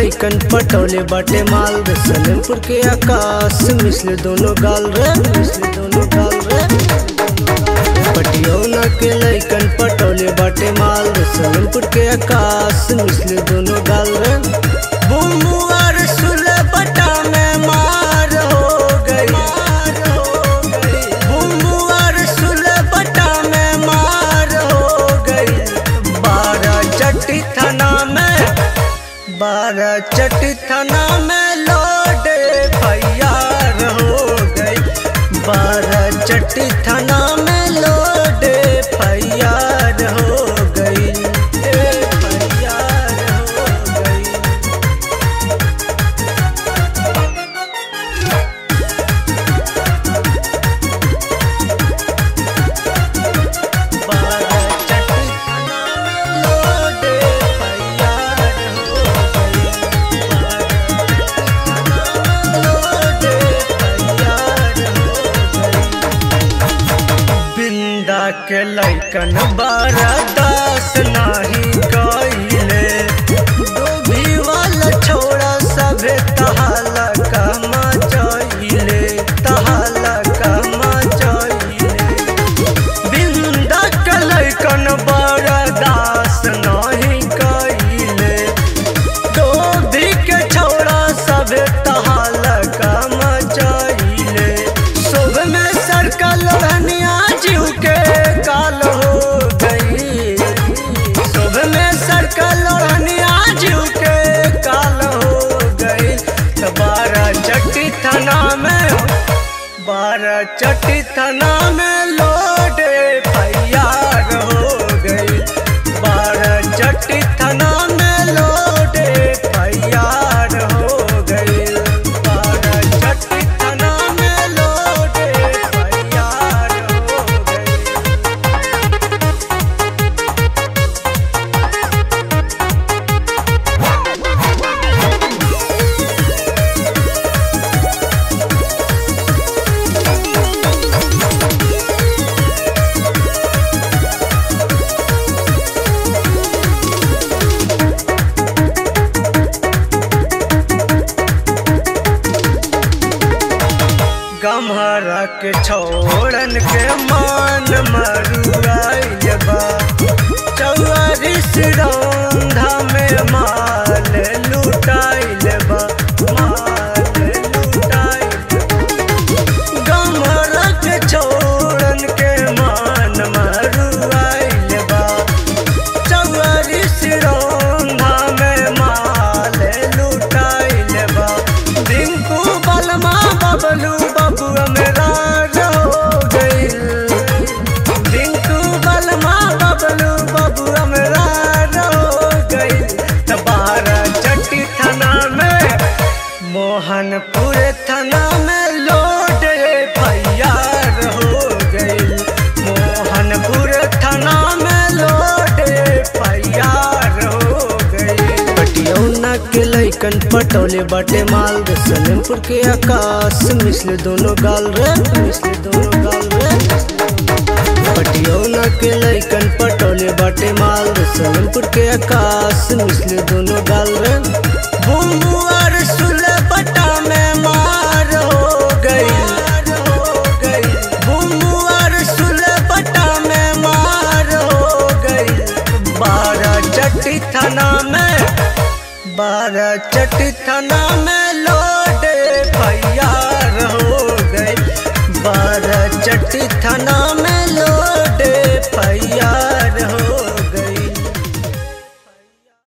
लैकन पटौले बाटे माल रे सलेमपुर के आकाश मिसले दोनों गाल रे मिसले दोनों गाल रे पटियौना के लैकन पटौले बाटे माल रे सलेमपुर के आकाश मिसले दोनों गाल रे बुमुआर सुले बटा में मार हो गई मार हो गई बुमुआर सुले बटा में मार हो गई बारह चट्टी थाना में बारह चट्टी थाना में लोडे फैयार हो गई बारह चट्टी थाना में लोडे फैयार हो गई ए फैयार हो गई बारह चट्टी थाना में लोडे फैयार हो गई लोडे फैयार हो गई बिंदा के लैकन बारह दास नाही कइले डूबी वाला छोड़ा सभे तहाला कमा चइले तहाला कमा चइले बिंदा के लैकन बारह दास नाही कइले डोभी के छोड़ा सभे तहाला कमा चइले सुबह में सर्कल रनिया जीव के काल हो गई सुबह में सर्कल रनिया जीव के काल हो गई तो बारह चट्टी थाना में बारह चट्टी थाना में लोडे फैयार हो गई बारह चट्टी थाना में लोडे फैयार हो गई बारह चट्टी थाना में लोडे फैयार हो गई गम्हरा के छोड़न के मान मरुआइल बा चौवारिस रौंधा में माल लुटाइल बा माल लुटाइल गम्हरा के छोड़न के मान मरुआइल बा चौवारिस रौंधा में माल लुटाइल बा रिंकू बलमा बबलू बबुआ मेरा हो गइल रिंकू बलमा बबलू बबुआ मेरा हो गइल त बारह चट्टी थाना में मोहनपुर थाना में लोड फैयार हो गइल मोहनपुर थाना में लोड फैयार हो गइल पटियौना के लैकन पटौले बाटे माल रे सलेमपुर के आकाश मिसले दोनों गाल रे मिसले दोनों गाल रे पटियौना के लैकन पटौले बाटे माल रे सलेमपुर के आकाश मिसले दोनों गाल रे बुमुआर सुले बटा में मार हो गई बुमुआर सुले बटा में मार हो गई बारह चट्टी थाना में बारह चट्टी थाना में लोडे फैयार हो गई बारह चट्टी थाना में लोडे फैयार हो